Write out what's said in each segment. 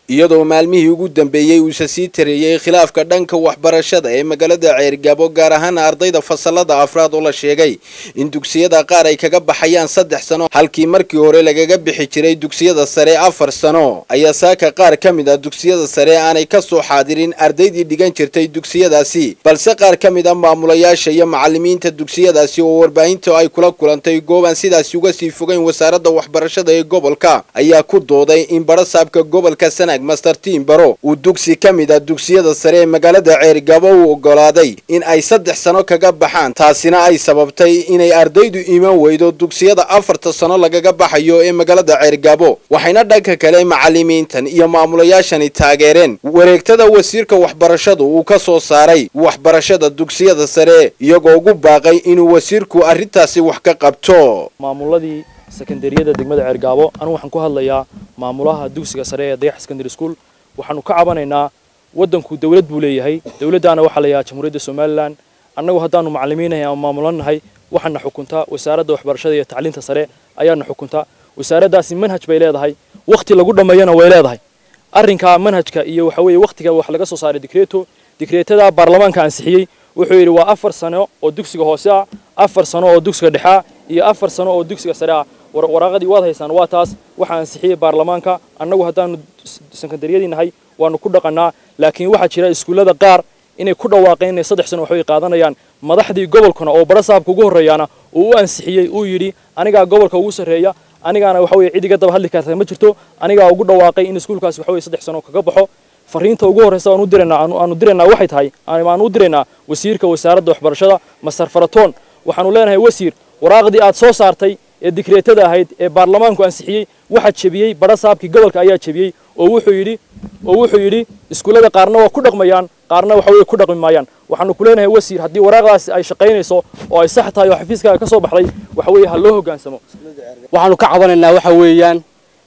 iyadoo maalmihii ugu dambeeyey uuse sii tareeyey khilaafka dhanka waxbarashada ee magaalada ceergaabo gaar ahaan ardayda fasalada afraad oo la sheegay in dugsiyada qaar ay kaga baxayaan saddex sano halkii markii hore lagaga bixi jiray dugsiyada sare afar sano ayaa saaka qaar ka mid ah dugsiyada sare aanay ka soo xaadirin ardaydii dhigan jirtay dugsiyadaasi balse qaar ka mid ah maamulayaasha iyo macalimiinta dugsiyadaasi oo warbaahinta ay kula kulantay goobaan sidaasi uga sii fogeyn wasaaradda waxbarashada ee gobolka ayaa ku dooday in barasaabka gobolka sanaag master tiim baro uu dugsi ka mid ah dugsiyada sare ee magaalada ceergabo u ogolaaday in ay saddex sano kaga baxaan taasina ay sababtay inay ardaydu iman weydo dugsiyada afarta sano lagaga baxayo ee magaalada ceergabo waxayna dhanka kale macalimiintan iyo maamulayaashani taageereen wareegtada wasiirka waxbarashadu uu ka soo saaray waxbarashada dugsiyada sare iyagoo ugu baaqay inuu wasiirku arrintaasi wax ka qabto maamuladii sekondariyada degmada ceergaabo anigu waxaan ku hadlayaa maamulaha dugsiga sare ee dayax secondary school waxaanu ka cabanaynaa waddanku dawlad buu leeyahay dawladdaana waxaa la yahaa jamhuuriyadda somalilan annagu haddaanu macalimiinahay ama maamulanahay waxaana xukuntaa wasaaradda waxbarashada iyo tacliinta sare ayaana xukuntaa wasaaraddaasi manhaj bay leedahay wakhti lagu dhammeeyana way leedahay arrinka manhajka iyo waxa weeye wakhtiga wax laga soo saaray dikreeto dikreetada baarlamaanka ansixiyey wuxuu yidhi waa afar sano oo dugsiga hoose ah afar sano oo dugsiga dhexe ah iyo afar sano oo dugsiga sare ah waraaqadii waad haysaan waa taas waxaa ansixiyey baarlamaanka annagu haddaanu sekondariyadii nahay waanu ku dhaqannaa laakiin waxaa jira iskuullada qaar inay ku dhawaaqeen inay saddex sano waxbay qaadanayaan madaxdii gobolkuna oo barasaabka ugu horreeyaana uu u ansixiyey uu yidhi anigaa gobolka ugu sarreeya anigaana waxa weye cid iga daba hadli karta ma jirto anigaa ugu dhawaaqay in iskuulkaasi waxa weye saddex sano kaga baxo fariinta ugu horreysa aanu diraynaa aanu diraynaa waxay tahay aanu u diraynaa wasiirka wasaaradda waxbarashada masar faratoon waxaanu leenahay wasiir waraaqdii aad soo saartay ee dikreetada ahayd ee baarlamaanku ansixiyey waxaa jebiyey barasaabkii gobolka ayaa jebiyey oo wuxuu yidhi oo wuxuu yidhi iskuullada qaarna waa ku dhaqmayaan qaarna waxa weye ku dhaqmi maayaan waxaanu ku leenahay wasiir haddii waraaqdaasi ay shaqaynayso oo ay sax tahay oo xafiiskaaga ka soo baxday waxa weeye ha loo hoggaansamo waxaanu ka cabanaynaa waxa weeyaan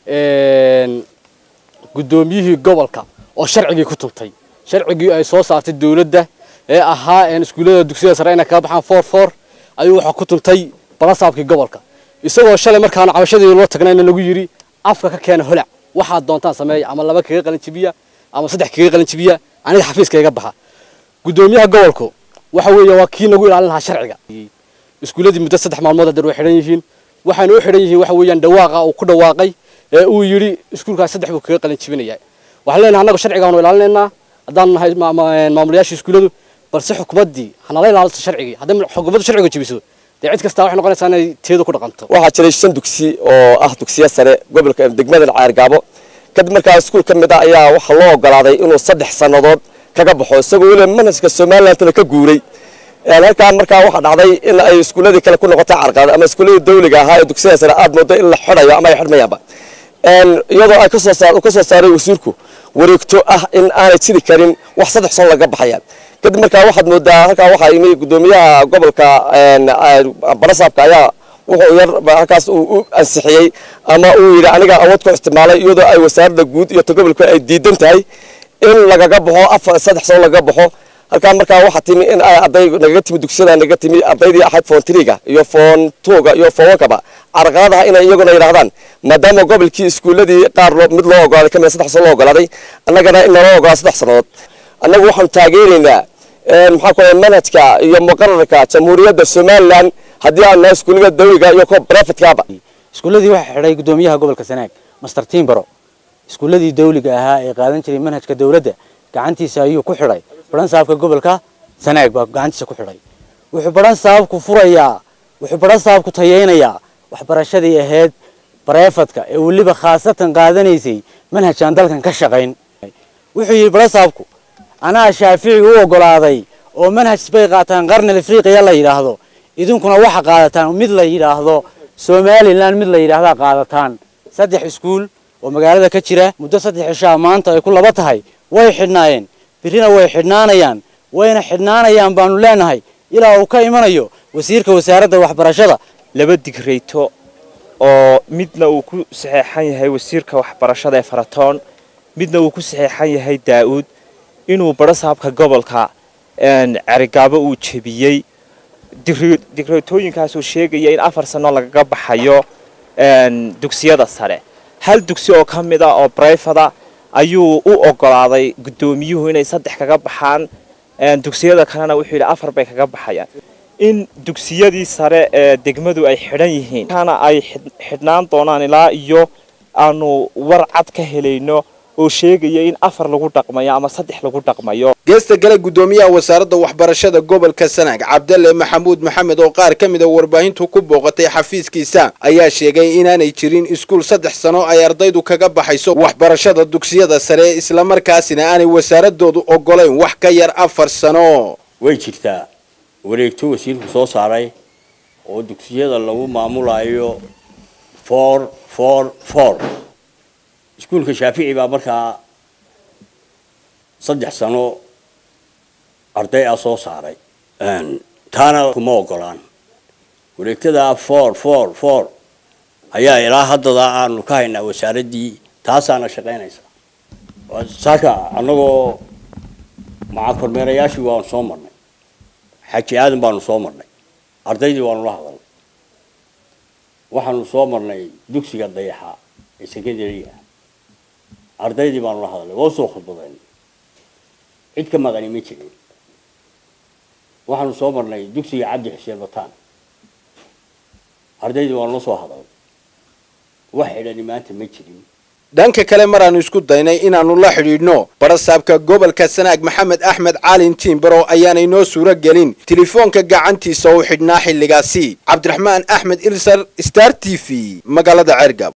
guddoomiyihii gobolka oo sharcigii ku tuntay sharcigii ay soo saartay dawladda ee ahaa iskuullada dugsiyada sare inay kaga baxaan foor foor ayuu waxaa ku tuntay barasaabkii gobolka isagoo shalay markaanu cabashadii loo tagnayna lagu yidhi afka ka keena holac waxaad doontaan sameeya ama laba kaga qalin jibiya ama saddex kaga qalin jibiya aniga xafiiska iga baxa guddoomiyaha gobolku waxa weeye waa kii nagu ilaalin lahaa sharciga iskuulladii muddo saddex maalmood hadeer way xidhan yihiin waxayna u xidhan yihiin waxa weeyaan dhawaaqa uu ku dhawaaqay ee uu yidhi iskuulkaas saddex buu kaga qalin jibinayaa waxaan leenahay annagu sharcigaanu ilaalinaynaa haddaan nahay maamulayaasha iskuulladu balse xukuumaddii hanala ilaalito sharcigii hadday xukuumaddu sharciga jebiso dee cid kastaa waxay noqonaysaa inay teedu ku dhaqanto waxaa jiray shan dugsi oo ah dugsiya sare gobolka degmada ceergaabo kadib markaa iskuul ka mid ah ayaa waxaa loo ogolaaday inuu saddex sannadood kaga baxo isagoo weliba manhajka somalilandna ka guuray halkaa markaa waxaa dhacday in ay iskuulladii kale ku noqotay carqalad ama iskuulladii dawliga ahaa ee dugsiyada sare aad moodo in la xidhayo ama ay xidhmayaanba iyadoo ay kasoo saar ka soo saaray wasiirku wareegto ah in aanay jiri karin wax saddex sano laga baxaya kadib markaa waxaad moodaa halkaa waxaa yimi guddoomiyaha gobolka barasaabka ayaa wuxuu yar halkaas uu u ansixiyey ama uu yidhi aniga awood ku isticmaalay iyadoo ay wasaaradda guud iyo gobolka ay diidan tahay in lagaga baxo afar saddex sano lagaga baxo halkaa markaa waxaa timi in ay arday nagaga timi dugsiyada nagaga timi ardaydii ahayd foon triga iyo foon tuuga iyo foon wankaba carqaladaha inay iyaguna yidhaahdaan maadaama gobolkii iskuulladii qaar mid loo ogolaaday kamid saddex sano loo ogolaaday annagana in naloo ogolaa saddex sannadood annagu waxaanu taageeraynaa maxaa ku manhajka iyo muqararka jamhuuriyadda somalilan haddii aan nahay iskuullada dawliga iyo kuwa brefitkaaba iskuulladii waxaa xidhay guddoomiyaha gobolka sanaag master timbaro iskuulladii dawliga ahaa ee qaadan jiray manhajka dawladda gacantiisa ayuu ku xidhay baran saabka gobolka sanaag baa gacantiisa ku xidhay wuxuu baran saabku furayaa wuxuu baran saabku tayeynayaa waxbarashadii ahayd bareefadka ee weliba khaasatan qaadanaysay manhajaan dalkan ka shaqayn wuxuu yidhi baran saabku anaa shaafici u ogolaaday oo manhaj bay qaataan qarnil afriqiya la yidhaahdo idinkuna waxa qaadataan mid la yidhaahdo somalilan mid la yidhaahdaa qaadataan saddex iskuul oo magaalada ka jira muddo saddex cishaa maanta ay ku laba tahay way xidhnaayeen birrina way xidhnaanayaan wayna xidhnaanayaan baanu leenahay ilaa uu ka imanayo wasiirka wasaaradda waxbarashada laba digreyto oo midna uu ku saxeexan yahay wasiirka waxbarashada ee faratoon midna uu ku saxeexan yahay daa'uud inuu barasaabka gobolka cerigaabo uu jebiyey digreetooyinkaasuu sheegaya in afar sano lagaga baxayo dugsiyada sare hal dugsi oo ka mid ah oo brifada ayuu u ogolaaday guddoomiyuhu inay saddex kaga baxaan dugsiyada kalena wuxuu yidhi afar bay kaga baxayaan in dugsiyadii sare ee degmadu ay xidhan yihiin kana ay xidhnaan doonaan ilaa iyo aanu war cad ka helayno oo sheegaya in afar lagu dhaqmayo ama saddex lagu dhaqmayo geesta gale guddoomiyaha wasaaradda waxbarashada gobolka sanaag cabdalle maxamuud maxamed oo qaar ka mid a warbaahintu ku booqatay xafiiskiisa ayaa sheegay inaanay jirin iskuul saddex sano ay ardaydu kaga baxayso waxbarashada dugsiyada sare islamarkaasina aanay wasaaradoodu ogolayn wax ka yar afar sano way jirtaa wareegto wasiirku soo saaray oo dugsiyada lagu maamulayo for for for iskuulka shaafici baa markaa saddex sano arday ah soo saaray taana kuma ogolaan wareegtada for for for ayaa ilaa haddada aanu ka haynaa wasaaraddii taasaana shaqaynaysa saaka annagoo maca kormeerayaashii waanu soo marnay xaji aadan baanu soo marnay ardaydii waanu la hadalnay waxaanu soo marnay dugsiga dayaxa ee secondariga ardaydii baanu la hadalnay waa usoo khudbadayn cid ka maqani ma jirin waxaanu soo marnay dugsiga cabdi xuseen bataan ardaydii waanu la soo hadalnay wax xidhani maanta ma jirin dhanka kale maraanu isku daynay inaannu la xidhiidhno barasaabka gobolka sanaag maxamed axmed caalin tiimbaro ayaanay noo suuro gelin telefoonka gacantiisa u xidhnaa xilligaasi cabdiraxmaan axmed ilsar star t v magaalada ceergab